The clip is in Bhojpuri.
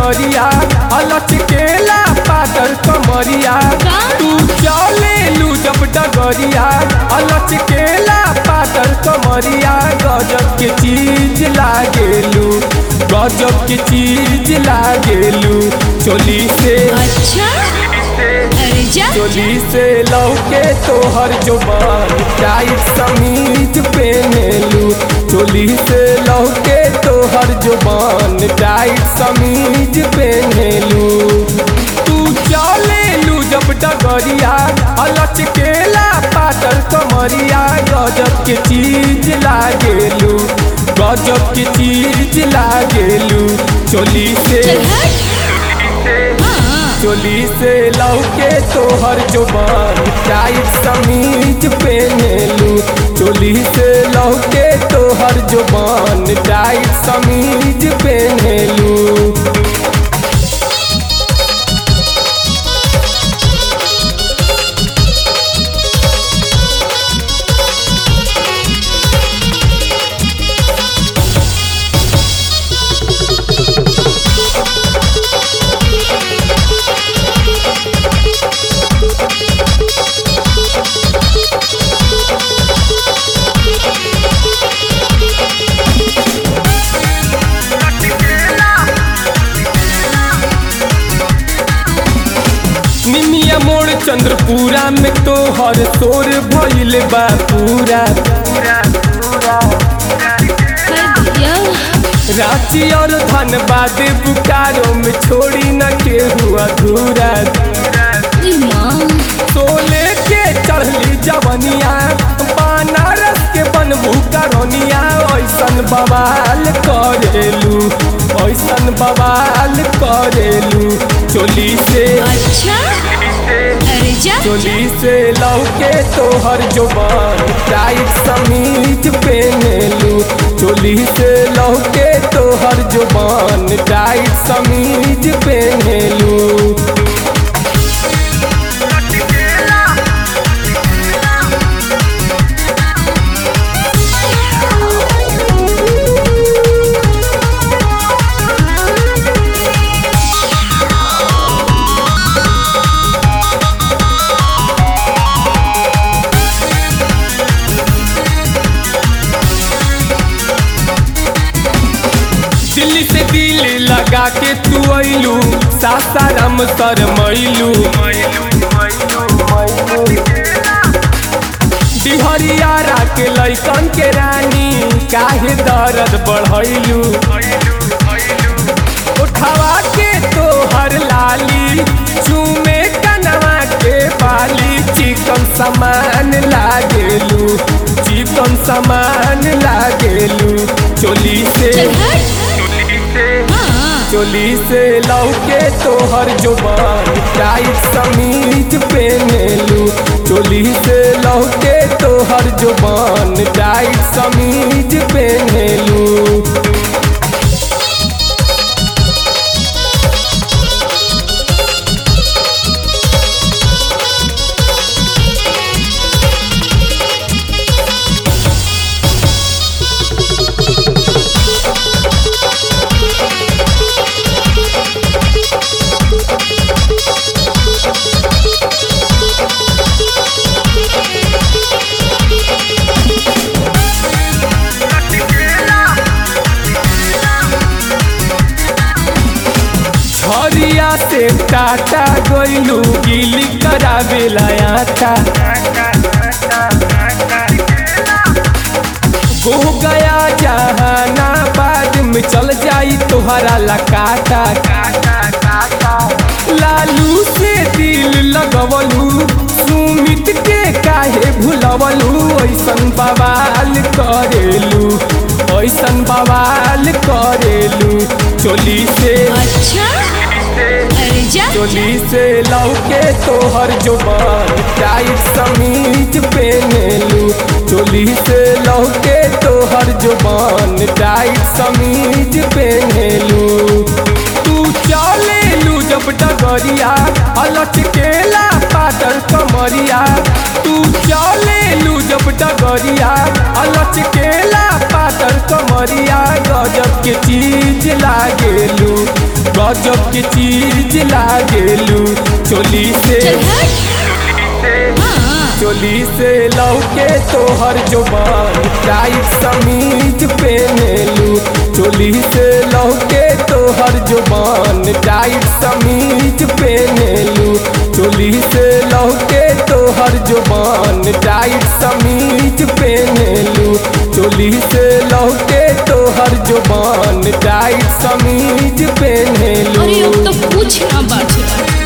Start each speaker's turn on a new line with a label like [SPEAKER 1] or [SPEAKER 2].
[SPEAKER 1] डगरिया अलच केला पातर कमरिया तू चले लू जब डगरिया अलच केला पातर कमरिया गजब के चीज लागेलू गजब के चीज लागेलू चोली से
[SPEAKER 2] अच्छा अरे जा
[SPEAKER 1] चोली से लौके तोहर जुबान टाइट समीज पहनेलू चोली से लौके तोहर जुबान टाइट समीज पहनेलू तू चलेलू जब डगरिया अलच केला पातर कमरिया गजब के चीज लागेलू गजब के चीज लागेलू चोली से
[SPEAKER 2] चल हट हाँ
[SPEAKER 1] चोली से लौके तोहर जुबान टाइट समीज पहनेलू चोली से लौके तोहर जुबान टाइट समीज पहनेलू निमिया मोड़ चंद्रपुरा में तोहर शोर भइल बा पूरा
[SPEAKER 2] भैया
[SPEAKER 1] रांची और धनबाद बुकारो में छोड़ी न केहू अधूरा
[SPEAKER 2] ई माँ
[SPEAKER 1] सोले के चढ़ली जवनिया बनारस के बनबू करनिया ऐसन बवाल करेलू ऐसन बवाल करेलू चोली से
[SPEAKER 2] अच्छा अरे जा
[SPEAKER 1] चोली से लौके तोहर जुबान टाइट समीज पहनेलू चोली से लौके तोहर जुबान टाइट समीज पहनेलू दिल्ली से दिल लगा के तू अइलू सासाराम सर मैलू डिहरियारा के लैकन के रानी काहे दर्द बढ़ैलू उठावा के तोहर लाली चूमे कनवा के बाली चिकन सामान लागेलू चिकन सामान लागेलू चोली से
[SPEAKER 2] चल हट हाँ
[SPEAKER 1] चोली से लौके तोहर जुबान टाइट समीज पहनेलू चोली से लौके तोहर जुबान टाइट समीज पहनेलू झरिया से टाटा गइलू गिली करावेला आटा हो गया जहानाबाद में चल जाई तोहरा लकाटा लालू से दिल लगवलू सुमित के काहे भुलवलू ऐसन बवाल करेलू ऐसन बवाल करेलू चोली से
[SPEAKER 2] अच्छा अरे जा
[SPEAKER 1] चोली से लौके तोहर जुबान टाइट समीज पहनेलू चोली से लौके तोहर जुबान टाइट समीज पहनेलू तू चलेलू जब डगरिया अलच केला पातर कमरिया तू चलेलू जब डगरिया अलच केला पातर कमरिया गजब के चीज लागेलू गजब के चीज लागेलू चोली से
[SPEAKER 2] चल हट हाँ
[SPEAKER 1] चोली से लौके तोहर जुबान टाइट समीज पहनेलू चोली से लौके तोहर जुबान टाइट समीज पहनेलू चोली से लौके तोहर जुबान टाइट समीज पहनेलू चोली से लौके तोहर जुबान टाइट समीज पहनेलू
[SPEAKER 2] अरे अब तो पूछ ना बात